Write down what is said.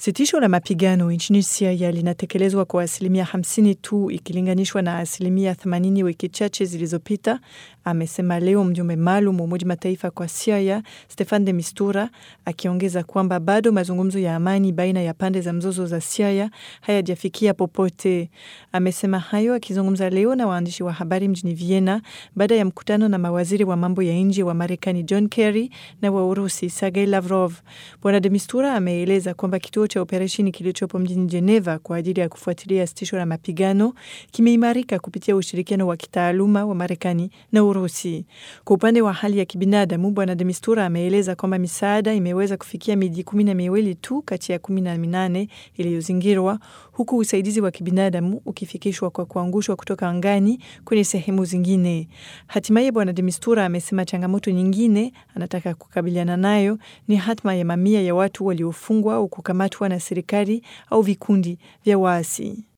Sitisho la mapigano nchini Syria linatekelezwa kwa asilimia 50 tu ikilinganishwa na asilimia 80 wiki chache zilizopita, amesema leo mjumbe maalum wa Umoja Mataifa kwa Syria Stefan de Mistura, akiongeza kwamba bado mazungumzo ya amani baina ya pande za mzozo za Syria hayajafikia popote. Amesema hayo akizungumza leo na waandishi wa habari mjini Vienna baada ya mkutano na mawaziri wa mambo ya nje wa Marekani John Kerry na wa Urusi Sergei Lavrov. Bwana de Mistura ameeleza kwamba kituo cha operesheni kilichopo mjini Geneva kwa ajili ya kufuatilia sitisho la mapigano kimeimarika kupitia ushirikiano wa kitaaluma wa Marekani na Urusi. Kwa upande wa hali ya kibinadamu, Bwana de Mistura ameeleza kwamba misaada imeweza kufikia miji kumi na miwili tu kati ya kumi na minane iliyozingirwa huku usaidizi wa kibinadamu ukifikishwa kwa kuangushwa kutoka angani kwenye sehemu zingine. Hatimaye Bwana de Mistura amesema changamoto nyingine anataka kukabiliana nayo ni hatma ya mamia ya watu waliofungwa au kukamatwa na serikali au vikundi vya waasi.